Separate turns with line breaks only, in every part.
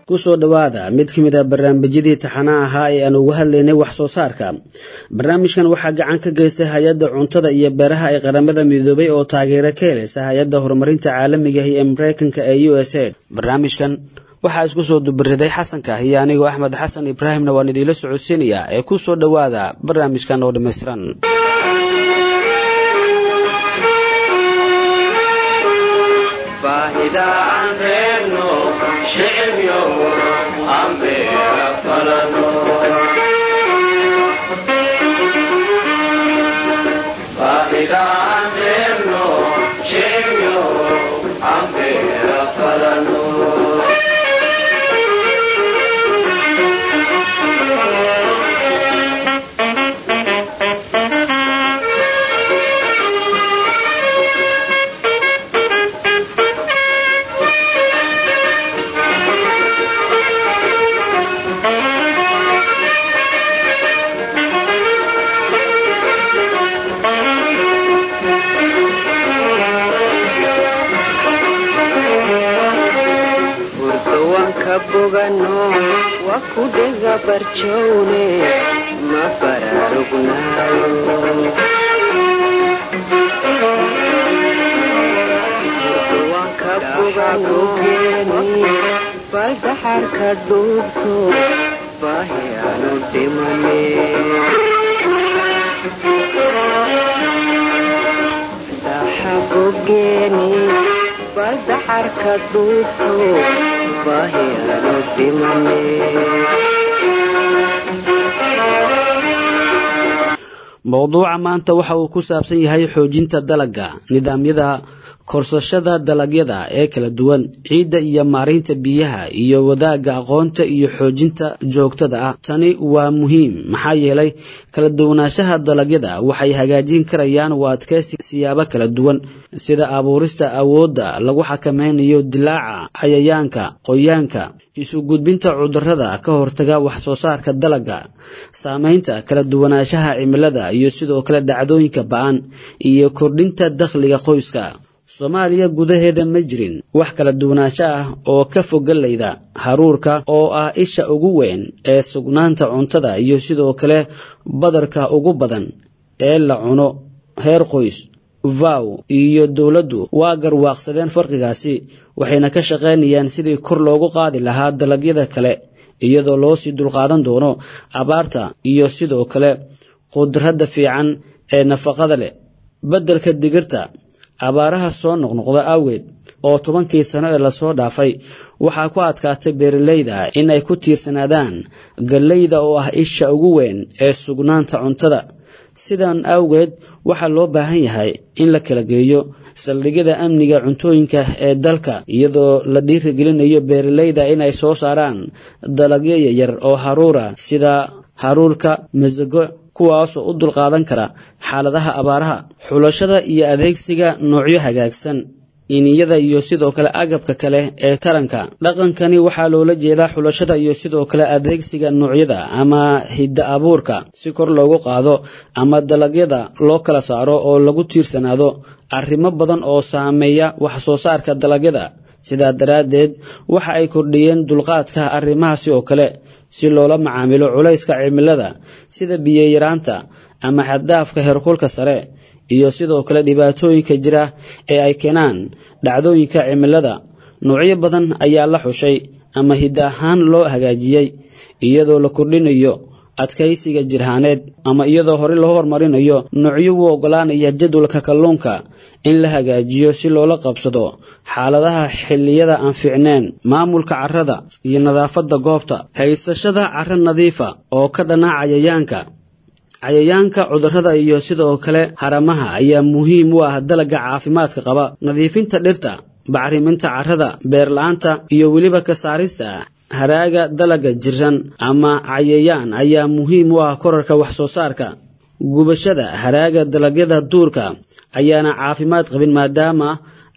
kusoo dhowaada mid ka mid a barnaamijyadii taxanaha ahaa ee aan uga hadlaynay wax soo saarka barnaamijkan waxaa gacan ka geystay hay-adda cuntada iyo beeraha ee qaramada midoobay oo taageero ka helaysa hay-adda horumarinta caalamiga ee mareykanka ee u s a barnaamijkan waxaa isku soo dubariday xasanka iyo anigoo axmed xasan ibraahimna waan idiinla socodsiinayaa ee ku soo dhowaada barnaamijkan oo dhammaystiran mowduuca maanta waxa uu ku saabsan yahay xoojinta dalagga nidaamyada korsashada dalagyada ee kala duwan ciidda iyo maaraynta biyaha iyo wadaagga aqoonta iyo xoojinta joogtada ah tani waa muhiim maxaa yeelay kala duwanaanshaha dalagyada waxay hagaajin karayaan u adkeysi siyaabo kala duwan sida abuurista awoodda lagu xakameynayo dilaaca cayayaanka qoyaanka isu gudbinta cudurrada ka hortaga wax soo saarka dalagga saameynta kala duwanaanshaha cimilada iyo sidoo kale dhacdooyinka ba-an iyo kordhinta dakhliga qoyska soomaaliya gudaheeda ma jirin wax kala duwanaansho ah oo ka fogalayda haruurka oo ah isha ugu weyn ee sugnaanta cuntada iyo sidoo kale badarka ugu badan ee la cuno heer qoys vow iyo dowladdu waa garwaaqsadeen farqigaasi waxayna ka shaqaynayaan sidii kor loogu qaadi lahaa dalagyada kale iyadoo loo sii dulqaadan doono abaarta iyo sidoo kale qudradda fiican ee nafaqada leh beddelka digirta abaaraha soo noqnoqda awgeed oo tobankii sano ee lasoo dhaafay waxaa ku adkaatay beeralayda in ay ku tiirsanaadaan gallayda oo ah isha ugu weyn ee sugnaanta cuntada sidan awgeed waxaa loo baahan yahay in la kala geeyo saldhigyada amniga cuntooyinka ee dalka iyadoo la dhiirigelinayo beeralayda inay soo saaraan dalagyo yaryar oo haruura sida haruurka masago kuwaasoo u dulqaadan kara xaaladaha abaaraha xulashada iyo adeegsiga noocyo hagaagsan iniyada iyo sidoo kale agabka kale ee taranka dhaqankani waxaa loola jeedaa xulashada iyo sidoo kale adeegsiga noocyada ama hidda abuurka si kor loogu qaado ama dalagyada loo kala saaro oo lagu tiirsanaado arrimo badan oo saameeya wax soo saarka dalagyada sidaa daraaddeed waxa ay kordhiyeen dulqaadka arrimahaasi oo kale si loola macaamilo culayska cimilada sida biyayaraanta ama xaddaafka heerkulka sare iyo sidoo kale dhibaatooyinka jira ee ay keenaan dhacdooyinka cimilada noocyo badan ayaa la xushay ama hidda ahaan loo hagaajiyey iyadoo la kordhinayo adkaysiga jirhaaneed ama iyadoo hore loo horumarinayo noocyo u oggolaanaya jadwalka kalluunka in la hagaajiyo si loola qabsado xaaladaha xilliyada aan fiicneen maamulka carrada iyo nadaafadda goobta haysashada carro nadiifa oo ka dhana cayayaanka cayayaanka cudurrada iyo sidoo kale haramaha ayaa muhiim u ah dalagga caafimaadka qaba nadiifinta dhirta bacriminta carrada beerla-aanta iyo weliba ka saarista haraaga dalagga jiran ama cayayaan ayaa muhiim u ah korarka wax soo saarka gubashada haraaga dalagyada duurka ayaana caafimaad qabin maadaama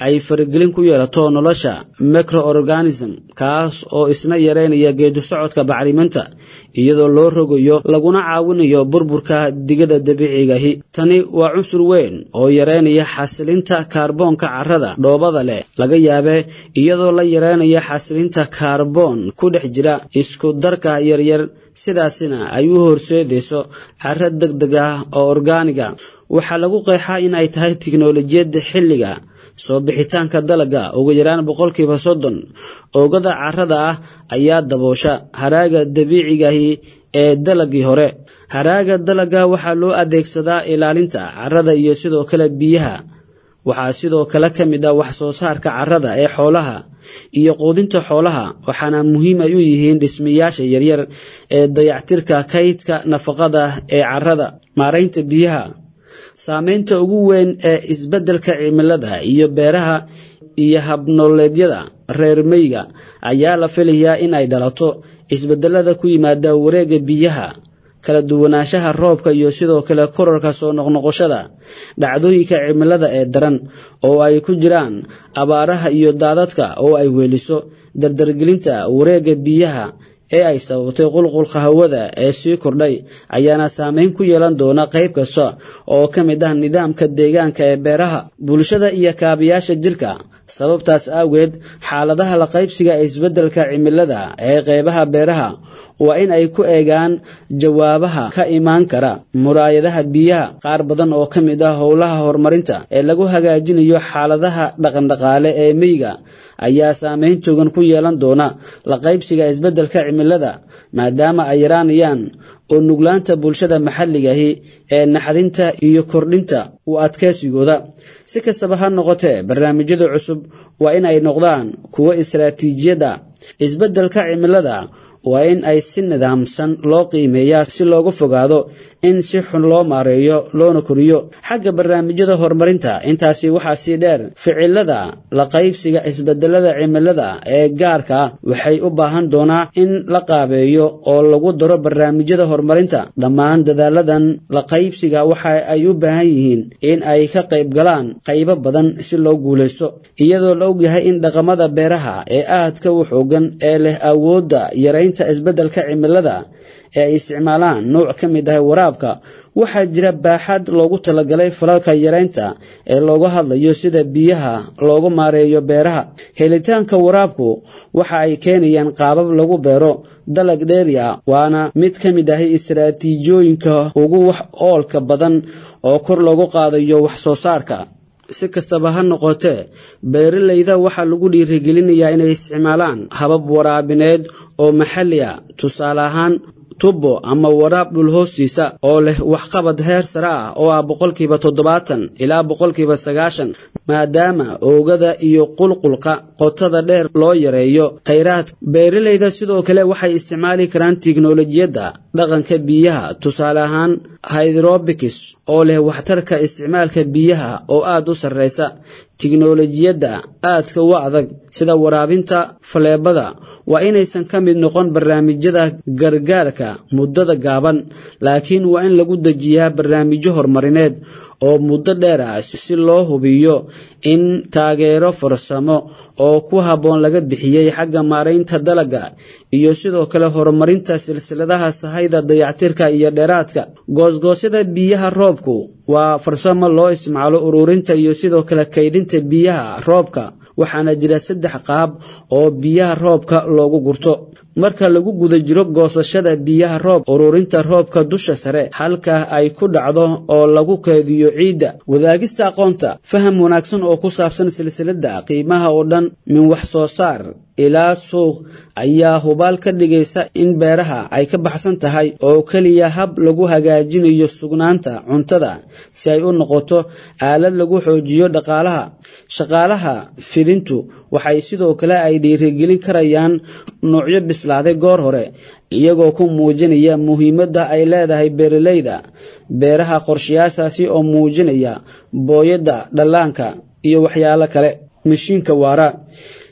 ay faragelin ku yeelato nolosha microorganism kaas oo isna yareynaya geedu socodka bacriminta iyadoo loo rogayo laguna caawinayo burburka digada dabiicigahi tani waa cunsur weyn oo yareynaya xasilinta kaarboonka carrada dhoobada leh laga yaabe iyadoo la yareynaya xasilinta kaarboon ku dhex jira isku darka yaryar sidaasina ay u horseedayso carro deg deg ah oo orgaaniga waxaa lagu qeexaa in ay tahay tiknolojiyadda xilliga soo bixitaanka dalagga ugu yaraan boqolkiiba soddon oogada carrada ah ayaa daboosha haraaga dabiicigahi ee dalagii hore haraaga dalagga waxaa loo adeegsadaa ilaalinta carrada iyo sidoo kale biyaha waxaa sidoo kale ka mid ah wax soo saarka carrada ee xoolaha iyo quudinta xoolaha waxaana muhiim ay u yihiin dhismayaasha yaryar ee dayactirka kaydka nafaqada ee carrada maaraynta biyaha saameynta ugu weyn ee isbeddelka cimilada iyo beeraha iyo habnooleedyada reer meyga ayaa la filayaa in ay dhalato isbeddelada ku yimaada wareegga biyaha kala duwanaanshaha roobka iyo sidoo kale korarka soo noqnoqoshada dhacdooyinka cimilada ee daran oo ay ku jiraan abaaraha iyo daadadka oo ay weeliso dardargelinta wareegga biyaha ee ay sababtay qulqulka hawada ee sii kordhay ayaana saameyn ku yeelan doona qayb kasta oo ka mid ah nidaamka deegaanka ee beeraha bulshada iyo kaabayaasha jirka sababtaas aageed xaaladaha la qaybsiga ee isbeddelka cimilada ee qaybaha beeraha waa in ay ku eegaan jawaabaha ka imaan kara muraayadaha biyaha qaar badan oo ka mid ah howlaha horumarinta ee lagu hagaajinayo xaaladaha dhaqandhaqaale ee meyga ayaa saameyn togan ku yeelan doona la qaybsiga isbeddelka cimilada maadaama ay yaraanayaan oo nuglaanta bulshada maxalligahi ee naxdinta iyo kordhinta u adkaysigooda si kastaba ha noqotee barnaamijyada cusub waa in ay noqdaan kuwo istaraatiijiyada isbeddelka cimilada waa in ay si nidaamsan loo qiimeeyaa si looga fogaado in si xun loo maareeyo loona koriyo xagga barnaamijyada horumarinta intaasi waxaa sii dheer ficilada la qaybsiga isbedelada cimilada ee gaarka waxay u baahan doonaa in la qaabeeyo oo lagu daro barnaamijyada horumarinta dhammaan dadaaladan la qaybsiga waxa ay u baahan yihiin in ay ka qayb galaan qaybo badan si loo guulaysto iyadoo la ogyahay in dhaqamada beeraha ee aadka u xoogan ee leh awoodda yaraynta isbeddelka cimilada ee ay isticmaalaan nooc ka mid ah waraabka waxaa jira baaxad loogu talagalay falalka yaraynta ee looga hadlayo sida biyaha loogu maareeyo beeraha helitaanka waraabku waxa ay keenayaan qaabab lagu beero dalag dheeri ah waana mid ka mid ah istaraatiijooyinka ugu wax oolka badan oo kor loogu qaadayo wax soo saarka si kastaba ha noqotee beeralayda waxaa lagu dhiirigelinayaa inay isticmaalaan habab waraabineed oo maxalli ah tusaale ahaan tubbo ama waraab dhul hoostiisa oo leh waxqabad heer sare ah oo ah boqolkiiba toddobaatan ilaa boqolkiiba sagaashan maadaama oogada iyo qulqulka qotada dheer loo yareeyo khayraadka beeralayda sidoo kale waxay isticmaali karaan tiknolojiyadda dhaqanka biyaha tusaale ahaan hydrobics oo leh waxtarka isticmaalka biyaha oo aada u sarreysa tiknolojiyadda aadka u adag sida waraabinta faleebada waa inaysan ka mid noqon barnaamijyada gargaarka muddada gaaban laakiin waa in lagu dejiyaa barnaamijyo horumarineed oo muddo dheer ah si loo hubiyo in taageero farsamo oo ku habboon laga bixiyey xagga maaraynta dalagga iyo sidoo kale horumarinta silsiladaha sahayda dayactirka iyo dheeraadka goosgoosyada biyaha roobku waa farsamo loo isticmaalo ururinta iyo sidoo kale kaydinta biyaha roobka waxaana jira saddex qaab oo biyaha roobka loogu gurto marka lagu guda jiro goosashada biyaha roob ururinta roobka dusha sare halka ay ku dhacdo oo lagu keediyo ciidda wadaagista aqoonta faham wanaagsan oo ku saabsan silsiladda qiimaha oo dhan min wax soo saar ilaa suuq ayaa hubaal ka dhigaysa in beeraha ay ka baxsan tahay oo keliya hab lagu hagaajinayo sugnaanta cuntada si ay u noqoto aalad lagu xoojiyo dhaqaalaha shaqaalaha fidintu waxay sidoo kale ay dhiirigelin karayaan nuucyo bislaaday goor hore iyagoo ku muujinaya muhiimadda ay leedahay beeralayda beeraha qorshayaashaasi oo muujinaya booyadda dhallaanka iyo waxyaalo kale mashiinka waara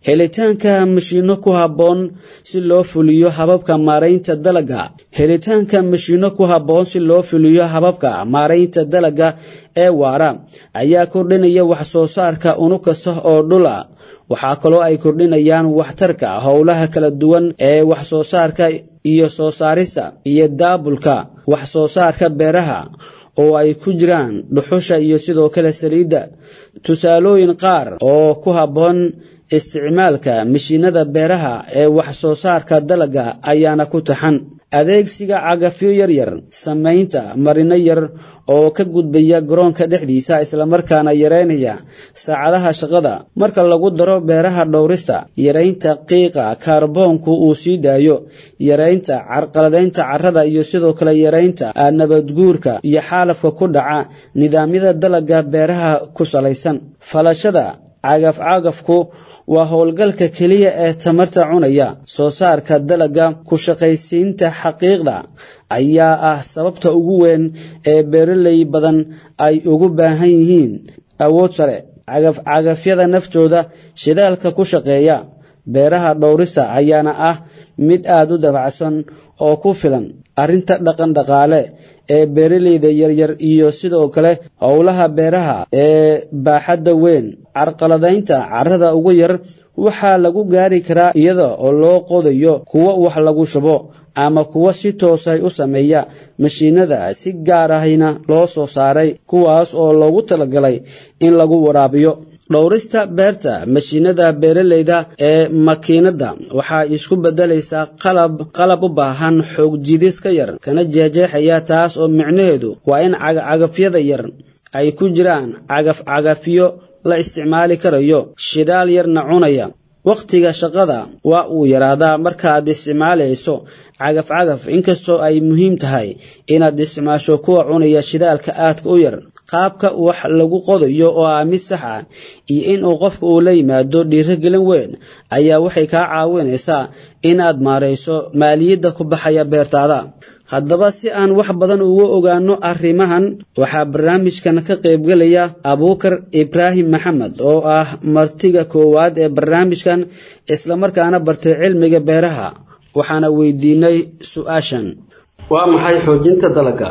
helitaanka mashiino ku habboon si loo fuliyo hababka maaraynta dalagga helitaanka mashiino ku habboon si loo fuliyo hababka maaraynta dalagga ee waara ayaa kordhinaya wax soo saarka unug kasta oo dhula waxaa kaloo ay kordhinayaan waxtarka howlaha kala duwan ee wax soo saarka iyo soo saarista iyo daabulka wax soo saarka beeraha oo ay ku jiraan dhuxusha iyo sidoo kale saliidda tusaalooyin qaar oo ku habboon isticmaalka mashiinada beeraha ee wax soo saarka dalagga ayaana ku taxan adeegsiga cagafyo yaryar samaynta marino yar oo ka gudbaya garoonka dhexdiisa islamarkaana yareynaya saacadaha shaqada marka lagu daro beeraha dhowrista yareynta qiiqa kaarboonku uu sii daayo yareynta carqaladaynta carrada iyo sidoo kale yareynta nabadguurka iyo xaalafka ku dhaca nidaamyada dalagga beeraha ku salaysan falashada cagaf-cagafku waa howlgalka keliya ee tamarta cunaya soo saarka dalagga ku shaqaysiinta xaqiiqda ayaa ah sababta ugu weyn ee beeraley badan ay ugu baahan yihiin awood sare cagaf-cagafyada naftooda shidaalka ku shaqeeya beeraha dhowrista ayaana ah mid aada u dabacsan oo ku filan arrinta dhaqan dhaqaale ee beeraleyda yaryar iyo sidoo kale howlaha beeraha ee baaxadda weyn carqaladaynta carrada ugu yar waxaa lagu gaari karaa iyada oo loo qodayo kuwo wax lagu shubo ama kuwo si toosay u sameeya mashiinada si gaar ahayna loo soo saaray kuwaas oo loogu talagalay in lagu waraabiyo dhowrista beerta mashiinada beeraleyda ee makiinada waxaa isku bedelaysaa qalab qalab u baahan xoog jidis ka yar kana jeexjeexaya taas oo micnaheedu waa in cagafcagafyada yar ay ku jiraan cagaf-cagafyo la isticmaali karayo shidaal yarna cunaya wakhtiga shaqada waa uu yaraadaa markaad isticmaalayso cagaf-cagaf inkastoo ay muhiim tahay inaad isticmaasho kuwa cunaya shidaalka aadka u yar qaabka wax lagu qodayo oo ah mid sax ah iyo inuu qofka uu la yimaado dhiirogelin weyn ayaa waxay kaa caawinaysaa inaad maarayso maaliyadda ku baxaya beertaada haddaba si aan wax badan uga ogaano arrimahan waxaa barnaamijkan ka qaybgelaya abuukar ibraahim maxamed oo ah martiga koowaad ee barnaamijkan islamarkaana bartay cilmiga beeraha waxaana weydiinay su-aashan waa maxay xoojinta dalagga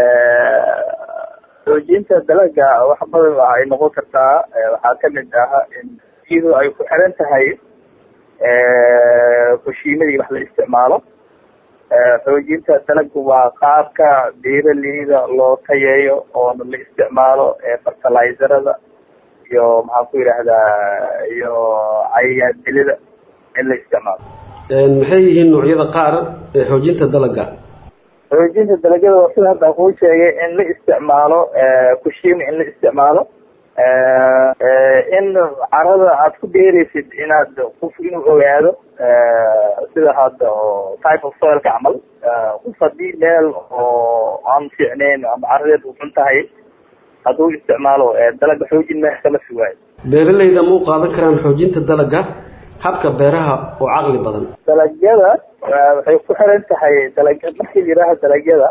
xoojinta dalagga wax badan ay noqon kartaa waxaa kamid ah iyadoo ay ku xiran tahay kushiimadii wax la isticmaalo xoojinta dalagga waa qaabka beeraleyda loo tayeeyo oona la isticmaalo fertilizerada iyo maxaan ku yidhaahdaa iyo cayayaan dilida in la isticmaalo
maxay yihiin noocyada qaar ee xoojinta dalagga
xoojinta dalagyada waa sida hadda kuu sheegay in la isticmaalo kushiima in la isticmaalo in carada aad ku beereysid inaad qof inuu ogaado sida hadda oo type of soilka camal qof haddii meel oo aan fiicneyn ama caradeed u xun tahay hadduu isticmaalo dalagga xoojin meex kama sugaayo
beeraleyda ma u qaadan karaan xoojinta dalagga habka beeraha oo caqli badan
dalagyada waxay ku xiran tahay dalag markii la yidhaaha dalagyada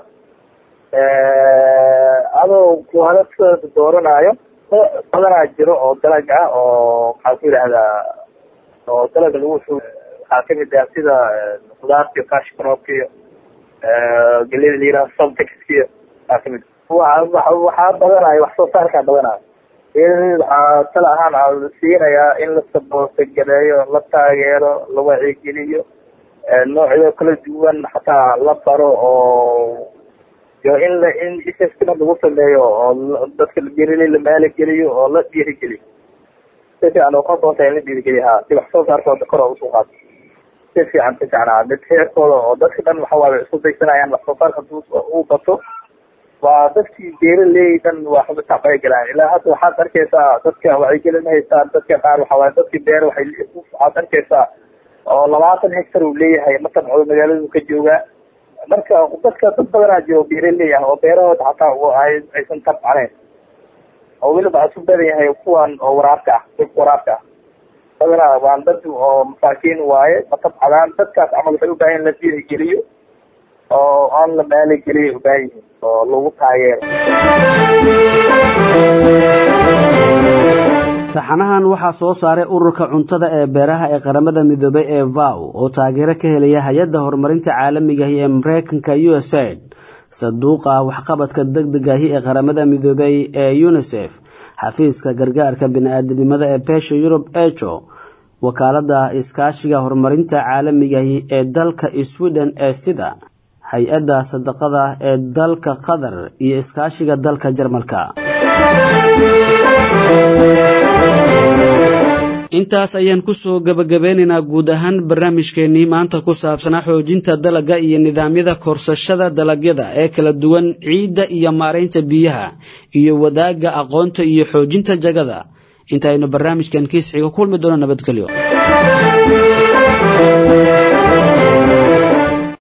adoo kuhalada dooranaayo badanaa jiro oo dalag ah oo maxaa ku yidhaahdaa oo dalaga lagu waxaa kamid ah sida khudaarta iyo cash cropka iyo gelida la yidhaha subtexkiyo waxaa kamid waxaa badanayo wax soo saarkaa badanayo beeraleyda waxaa tala ahaan siinayaa in la saboosagaleeyo la taageero la wacigeliyo noocyo kala duwan xataa la baro oo iyo in la in investment lagu sameeyo oo dadka beeraley la maalageliyo oo la dhiirigeliyo si fiican oo qaboonta in la dhiirigeliyo ha si wax soo saarkooda kor oo usoo qaado si fiican si fiican ha mid heerkooda oo dadka dhan waxa waaye isku daysanayaan wax soo saarka haduu uu bato waa dadkii beeraley dhan waxba tacbay galaan ilaa hadda waxaad arkaysaa dadka wacyigelin haystaan dadka qaar waxa waaye dadkii beer waxay waxaad arkaysaa oo labaatan hectar uu leeyahay matabco magaaladu ka joogaa marka dadka dad badanaa jiro beeraley ah oo beerahooda xataa ay aysan tabcaneyn oo weliba isu badan yahay kuwan oo waraabka ah dulka waraabka ah badanaa waan dad oo masaakiin waaye ma tabcadaan dadkaas camal waxay u baahan in la dhiirigeliyo oo aan la maaligeliyo ubaahan yihiin oo lagu taageero
taxanahan waxaa soo saaray ururka cuntada ee beeraha ee qaramada midoobay ee vow oo taageero ka helaya hay-adda horumarinta caalamigahi ee mareykanka u s aid sanduuqa waxqabadka deg degahi ee qaramada midoobay ee unisef xafiiska gargaarka bini-aadinimada ee beesha yurub ejo wakaalada iskaashiga horumarinta caalamigahi ee dalka sweden ee sida hay-adda sadaqada ee dalka qatar iyo iskaashiga dalka jarmalka intaas ayaan kusoo gabagabeynaynaa guud ahaan barnaamijkeenii maanta ku saabsanaa xoojinta dalagga iyo nidaamyada korsashada dalagyada ee kala duwan ciidda iyo maaraynta biyaha iyo wadaagga aqoonta iyo xoojinta jagada intaaynu barnaamijkan kiisxiga kulmi doono nabadgelyo